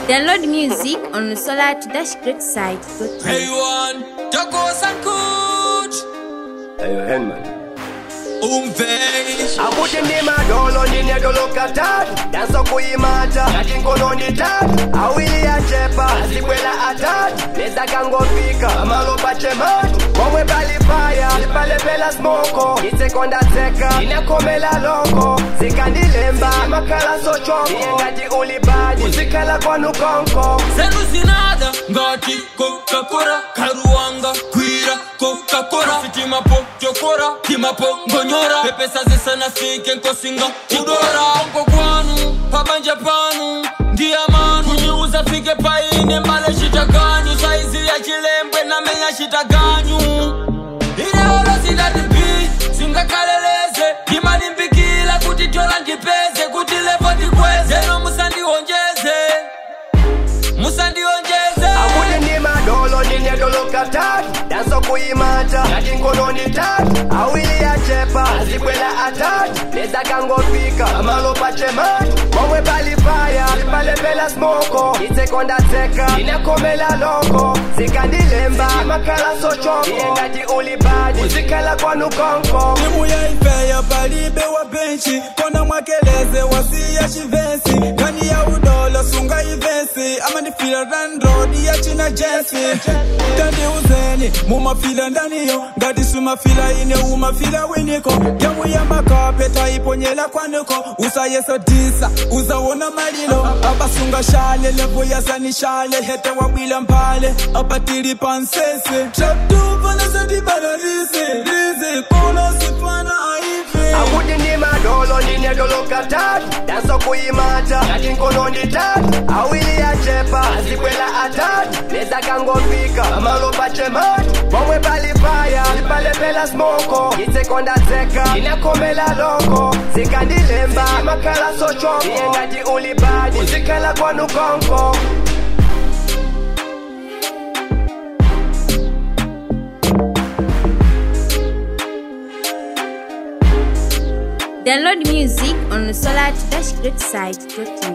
Download music on Solar to Dash Great site. Hey one, Tacos and Coach. Ayo Henman. Umvei. akuti ndi madolo ndine dolo katatu danso kuyimata ngati nkono ndi tatu awiri achepa azibwera atatu nezakangofika amalo pachematu pomwe pali paya lipalepela smoko itsekonda tseka inakhomela loko zikandilemba makhala sochoko iye ngati uli badi uzikhala kwanu konko Zenu zinada ngati Coca-Cola karuwanga kwira Coca-Cola sitima po chokora tima po ngonyora pepesa zisana fike nkosinga kudora onko kwanu pabanja panu ndiya manu kuniuza fike paine mbale shitaganyu saizi ya chilembwe na menya shitaganyu ineolo zidatipi singakaleleze ndimalimbikila kuti tola ndipeze kuti levo ndikweze no musandionjeze musandionjeze akuti ndi madolo ndine dolo katatu danso kuyimata ngati nkono ndi tatu awiri achepa azibwera atatu nezakangofika amalo pachematu pomwe pali paya lipalepela smoko itsekonda tseka inakhomela loko zikandilemba makhala sochoko iye ngati uli badi uzikhala kwanu konko timu ya ifeyo palibe wa benchi kona mwakeleze wasiya chivensi kani ya udolo sunga ivensi amanifila randrodi ya china jensi tandiuzeni mumafila ndaniyo ngati sumafila ine umafila winiko yamu ya makape taiponyela kwanuko usayeso disa uzawona malilo abasunga shale levo yasanishale hete wabwila mpale apatili pansese traptuvanasatibalarisi rizi kono sifana aivi akuti ndi madolo ndine dolo katatu danso kuyimata ngati nkono ndi tatu awiri achepa azibwera atatu nezakangofika amalo pachematu pomwe pali paya lipalepela smoko itsekonda tseka inakhomela loko zikandilemba makhala sochoko iye ngati uli badi uzikhala kwanu konko Download music on Solar to Dash Great site.